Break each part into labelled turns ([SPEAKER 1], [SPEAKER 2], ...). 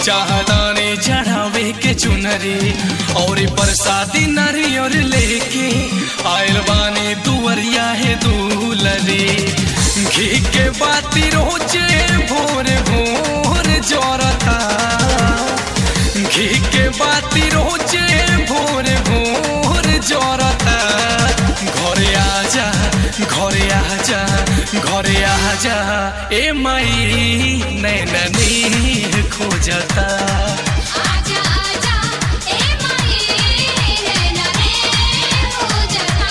[SPEAKER 1] चाहदानी चढ़ावे के चुनरी और प्रसादी नारियर लेके आयल बानी दुवरिया है दूलरी घी के बाती रोजे भोर भोर जोरता घी के बाती रोजे भोर भोर जोरता घरे आजा घरे आजा घरे आजा ए माई नैननी खोजता
[SPEAKER 2] आजा आजा ए माई नैना रे हो जता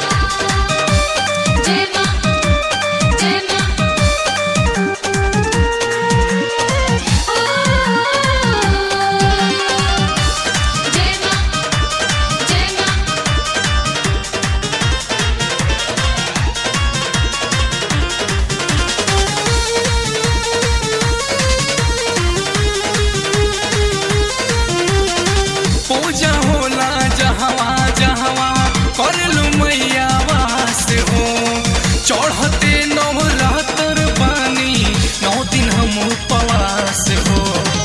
[SPEAKER 2] जय मां जय मां जय मां जय मां
[SPEAKER 1] पूजा होला जहवा जहवा करलू मैया वास हो चढ़ते नवरात्र बानी नौ दिन हम उपवास हो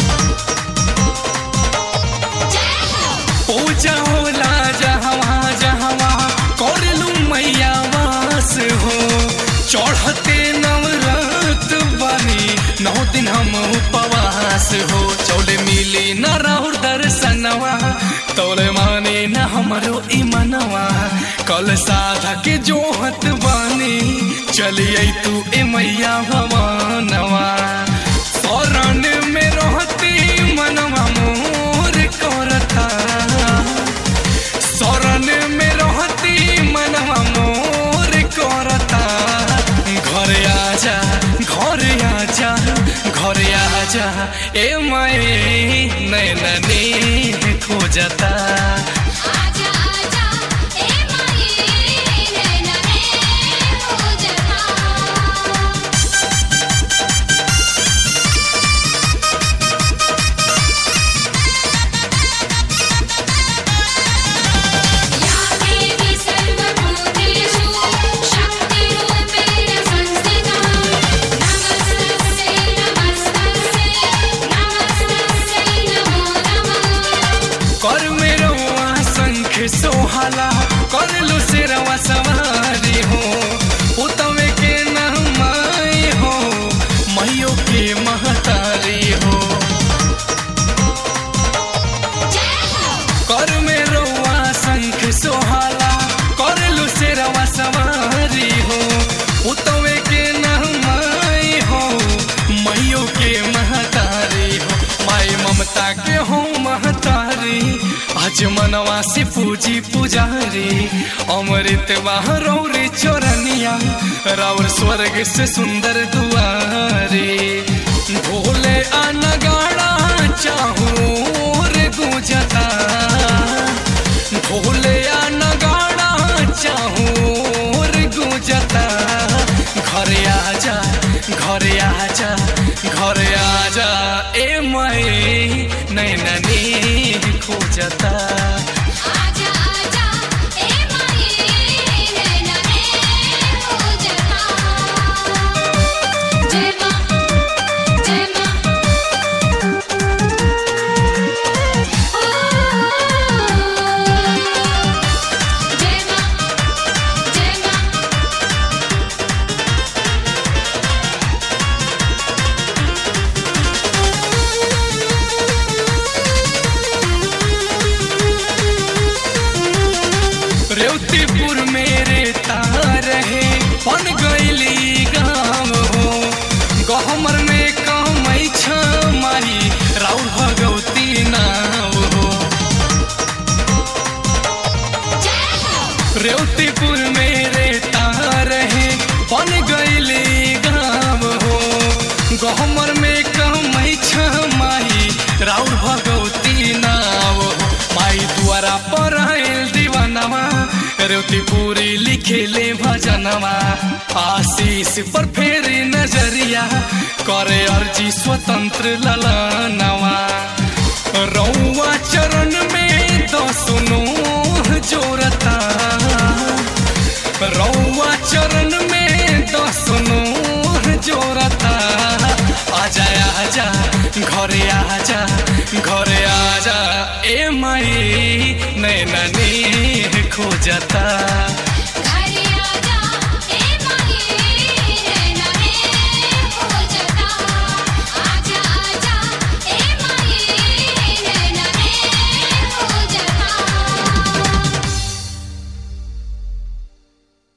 [SPEAKER 2] जय हो
[SPEAKER 1] पूजा होला जहवा जहवा करलू मैया वास हो चढ़ते नवरात्र बानी नौ दिन हम उपवास हो चौले मिली न राहुर दर्शनवा तोले माने न हमरो ईमनवा कल साधा के जोहत बानी चलिए तू ए मैया भवानवा शरण में रहती मनवा मोर करता शरण में रहती मनवा मोर करता घरे आजा घरे आजा घरे आजा ए मैं नैननी खोजता
[SPEAKER 2] आजा आजा ए माई नैना रे हो जता या देवी सर्वभूतेषु शक्तिरूपेण संस्थिता नमस्तस्यै नमस्तस्यै नमस्तस्यै नमो नमः
[SPEAKER 1] कर मेरो शंख सोहाला कर लो सिरवा सवारी हो उतवे के नहमाई हो मैयो के महतारी हो
[SPEAKER 2] जय हो
[SPEAKER 1] कर मेरो शंख सोहाला कर लो सिरवा सवारी हो उतवे के नहमाई हो मैयो के महतारी हो माई ममता के हो महतारी आज मनवा से पूजी पुजारी अमृत रौरी चोरनिया राउर स्वर्ग से सुंदर दुआरे भोले अनगाड़ा चाहूर गुजता भोले अनगाड़ा चाहूर गुजता घरे आजा घरे आजा घरे आजा ए मैं नैननी खोजता
[SPEAKER 2] आजा आजा ए माई नैना रे हो जता जय मां जय मां जय मां जय मां
[SPEAKER 1] रेवतीपुर मेरे तार है पन गईली गाँव हो गहमर में कमई छमाई राउर भगवती नाव हो
[SPEAKER 2] जय हो
[SPEAKER 1] रेवतीपुर मेरे तार है पन गईली गाँव हो गहमर में कमई छमाई राउर भगवती नाव हो माई द्वारा पर आयल दीवानवा रेवती पूरी लिखेले भजनवा आशीष पर फेरी नजरिया करे अर्जी स्वतंत्र ललनवा रौआ चरण में दसनो जोरता रौआ चरण में दसनो जोरता आजा आजा घरे आजा घरे आजा ए माई नैना नी खोजता